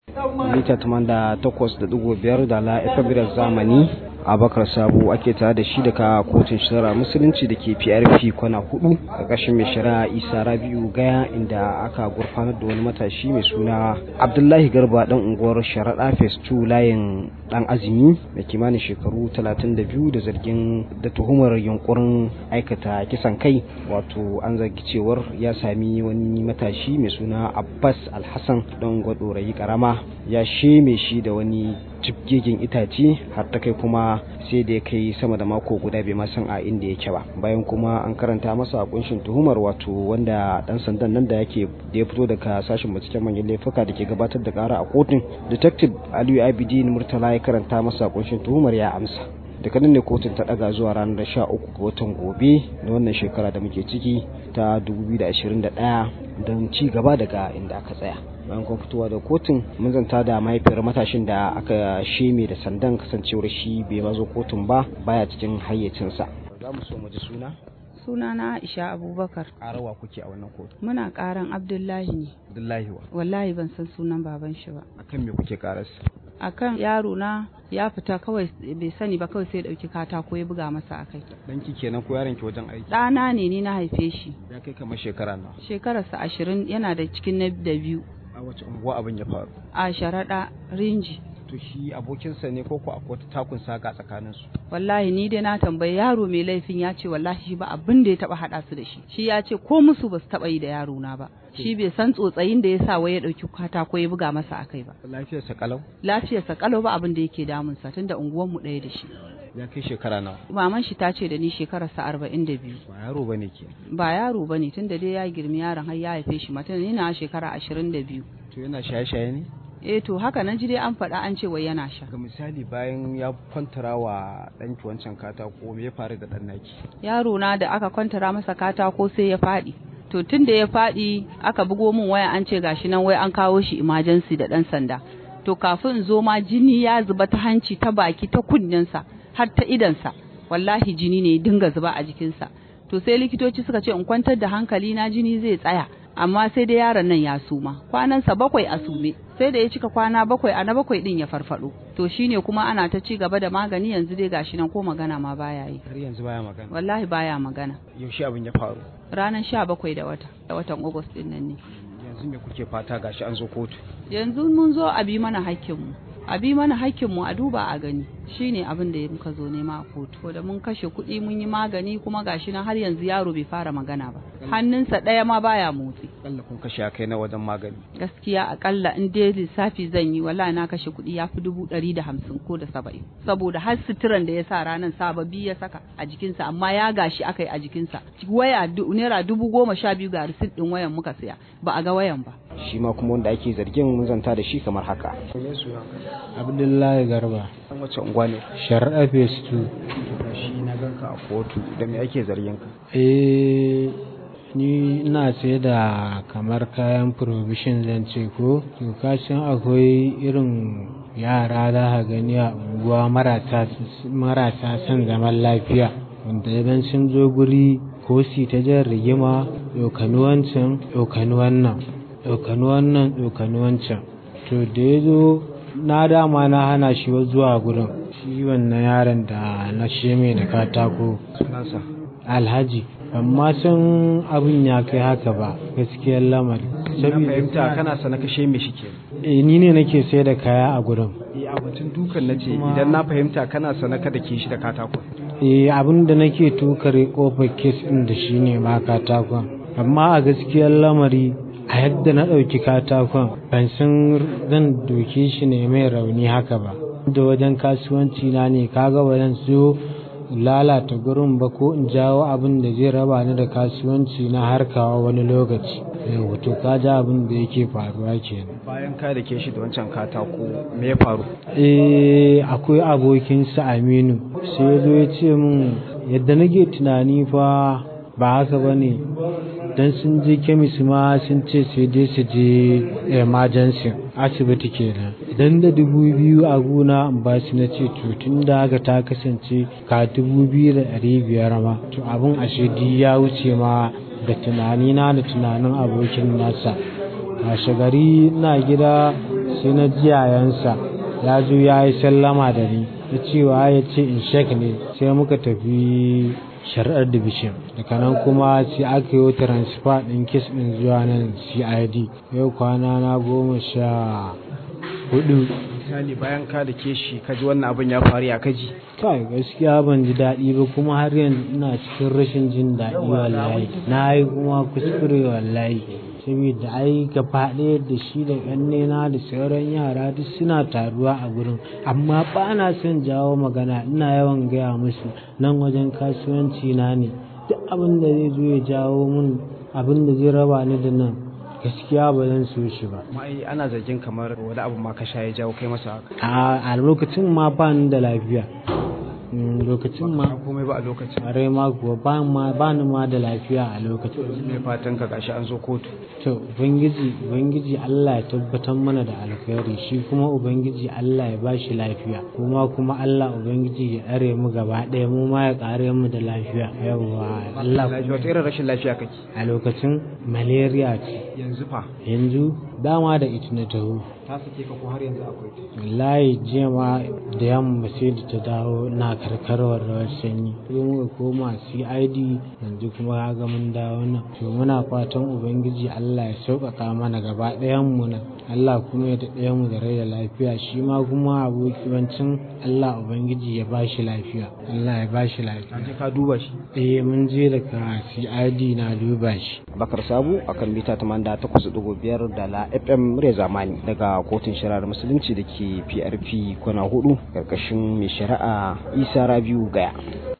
mita 88.5 da la FM zamani abakar sabo ake tare da shi daga kotun shari'a musulunci da ke prp kwana hudu ƙarƙashin mai shari'a isa rabiu gaya inda aka gurfanar da wani matashi mai suna abdullahi garba dan unguwar sharaɗa phase 2 layin dan azumi mai kimanin shekaru 32 da zargin da tuhumar yunkurin aikata kisan kai wato an zargi cewar ya sami wani matashi mai suna abbas alhassan dan gwadorayi karama ya sheme shi da wani jibgegen itace har ta kai kuma sai da ya kai sama da mako guda bai ma san a inda yake ba bayan kuma an karanta masa kunshin tuhumar wato wanda dan sandan nan da yake da ya fito daga sashen binciken manyan laifuka da ke gabatar da kara a kotun detective aliyu abidin murtala ya karanta masa kunshin tuhumar ya amsa daga nan ne kotun ta daga zuwa ranar 13 ga watan gobe na wannan shekara da muke ciki ta 2021 don ci gaba daga inda aka tsaya bayan kuma fitowa da kotun mun zanta da mahaifiyar matashin da aka sheme da sandan kasancewar shi bai mazo kotun ba baya cikin hayyacinsa za mu so mu ji suna sunana Aisha Abubakar arawa kuke a wannan kotu muna karan Abdullahi ne Abdullahi wa wallahi ban san sunan baban shi ba akan me kuke karasa akan yaro na ya fita kawai bai sani ba kawai sai ya dauki katako ya buga masa akai danki kenan ko yaron ki wajen aiki ɗana ne ni na haife shi ya kai kamar shekara nawa shekararsa ashirin yana da cikin na da biyu a wace unguwa abin ya faru a sharaɗa rinji to shi abokinsa ne ko ko akwai takun saka tsakanin su wallahi ni dai na tambayi yaro mai laifin ya ce wallahi shi ba abin da ya taba hada su da shi shi ya ce ko musu ba su taba yi da yaro na ba shi bai san tsotsayin da ya sa wai ya dauki katako ya buga masa akai ba lafiyarsa kalau lafiyarsa kalau ba abin da yake damunsa tunda unguwan mu ɗaya da shi ya kai shekara nawa maman shi ta ce da ni shekararsa arba'in da biyu ba yaro bane ke ba yaro bane tunda dai ya girmi yaron har ya haife shi mata ni na shekara ashirin da biyu to yana shaye-shaye ne eh to haka nan ji dai an faɗa an ce wai yana sha ga misali bayan ya kwantara wa ɗanki wancan katako me ya faru da ɗan naki yaro na da aka kwantara masa katako sai ya faɗi to tun da ya faɗi aka bugo min waya an ce gashi nan wai an kawo shi emergency da ɗan sanda to kafin in zo ma jini ya zuba ta hanci ta baki ta kunnensa har ta idansa wallahi jini ne ya dinga zuba a jikinsa to sai likitoci suka ce in kwantar da hankali na jini zai tsaya amma sai dai yaron nan ya suma kwanansa bakwai a sume sai da ya cika kwana bakwai a na bakwai din ya farfado to shine kuma ana ta ci gaba da magani yanzu dai gashi nan ko magana ma baya yi har yanzu baya magana wallahi baya magana yaushe abin ya faru ranar sha bakwai da wata da watan august din nan ne yanzu me kuke fata gashi an zo kotu yanzu mun zo a bi mana hakkinmu a bi mana hakkinmu a duba a gani shine abin da muka zo nema a kotu da mun kashe kuɗi mun yi magani kuma gashi nan har yanzu yaro bai fara magana ba hannunsa ɗaya ma baya motsi akalla kun kashe kai na wajen magani gaskiya akalla in dai lissafi zan yi wallahi na kashe kuɗi ya fi dubu ɗari da hamsin ko da saba'in saboda har suturan da ya sa ranar sababbi ya saka a jikinsa amma ya gashi aka yi a jikinsa waya naira dubu goma sha biyu ga risit ɗin wayan muka siya ba a ga wayan ba shi ma kuma wanda ake zargin mun zanta da shi kamar haka abdullahi garba an wace unguwa ne shari'a phase 2 shi na ganka a kotu da me ake zargin ka eh ni ina sai da kamar kayan provision zan ce ko to kashin akwai irin yara za ka gani a unguwa marasa son zaman lafiya wanda idan sun zo guri ko si ta jan rigima ɗaukani wancan ɗaukani wannan ɗaukani wannan ɗaukani wancan to da ya zo na dama na hana shi zuwa gurin shi wannan yaron da na sheme da katako sunansa alhaji amma san abin ya kai haka ba gaskiyar lamari na fahimta kana sana kashe me shi ke eh ni ne nake sai da kaya a gurin eh a batun dukan nace idan na fahimta kana sana kada ke shi da katako eh abin da nake tukare kofar kes din da shine ma katakon amma a gaskiyar lamari a yadda na ɗauki katakon ban san zan doke shi ne mai rauni haka ba da wajen kasuwanci na ne kaga ba zan siyo lalata gurin ba ko in jawo abin da zai raba ni da kasuwanci na harkawa wani lokaci yau to ka ja abin da yake faruwa kenan bayan ka da ke shi da wancan katako me ya faru eh akwai abokinsa aminu sai ya zo ya ce min yadda nake tunani fa ba haka ba ne don sun je kemis ma sun ce sai dai su je emergency asibiti kenan idan da dubu biyu a gona in ba su na ce to tun da haka ta kasance ka dubu biyu da ɗari biyar ma to abin ashe ya wuce ma da tunanina da tunanin abokin nasa washe gari na gida sai na jiyayensa ya zo ya yi sallama da ni ya cewa ya ce in shek ne sai muka tafi shari'ar division daga nan kuma sai aka yi transfer ɗin kes ɗin zuwa nan cid yau kwana na goma sha hudu misali bayan ka da ke shi kaji wannan abin ya faru ya kaji kai gaskiya ban ji daɗi ba kuma har yanzu ina cikin rashin jin daɗi wallahi na yi kuma kuskure wallahi saboda ai gaba ɗaya da shi da ƙannena da sauran yara duk suna taruwa a gurin amma ba na son jawo magana ina yawan gaya musu nan wajen kasuwanci na ne duk abin da zai zo ya jawo mun abin da zai raba ni da nan gaskiya ba zan so shi ba amma ai ana zargin kamar wani abu ma ka sha ya jawo kai masa haka a lokacin ma ba ni da lafiya lokacin ma komai ba a lokacin are ma kuwa ba ma ba ni ma da lafiya a lokacin me fatan ka gashi an zo kotu to ubangiji ubangiji Allah ya tabbatar mana da alkhairi shi kuma ubangiji Allah ya bashi lafiya kuma kuma Allah ubangiji ya tsare mu gaba ɗaya mu ma ya ƙare mu da lafiya yawa Allah lafiya wata irin rashin lafiya kake a lokacin malaria ce yanzu fa yanzu dama da ita na taho ta sake ka ko har yanzu akwai ta wallahi jiya ma da yamma sai da ta dawo na karkarwar rawar sanyi sai muka koma cid yanzu kuma kaga mun dawo nan to muna fatan ubangiji allah ya sauƙaƙa mana gaba ɗayan mu nan allah kuma ya daɗe mu da rai da lafiya shi ma kuma abokiwancin allah ubangiji ya bashi lafiya allah ya bashi lafiya je ka duba shi eh mun je daga cid na duba shi bakar sabu akan mita 88.5 da la fm murya zamani daga kotun shari'ar musulunci da ke prp kwana hudu karkashin mai shari'a isa rabiu gaya